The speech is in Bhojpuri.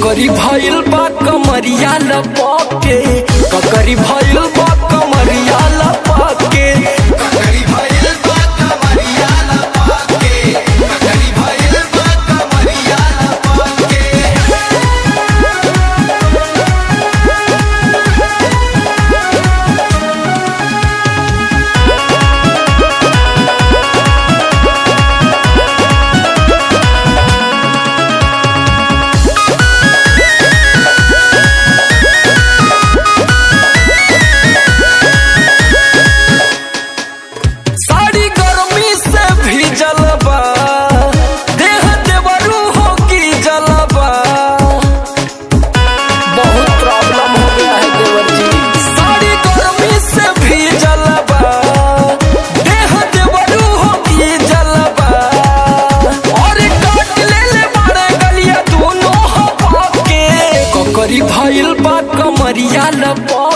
ककरी भइल बा कमरिया लपके ककरी भइल बा कमरिया लपके ककरी भइल बा कमरिया लपाके ककरी भइल बा कमरिया लपाके साड़ी गर्मी से भीजल बा देह देवरू हो की जलबा बहुत प्रॉब्लम हो गया है देवर जी साड़ी गर्मी से भीजल बा देह देवरू हो की जलबा और काट ले ले बारे गलिया दोनों हवा के ककरी भइल बा कमरिया लपा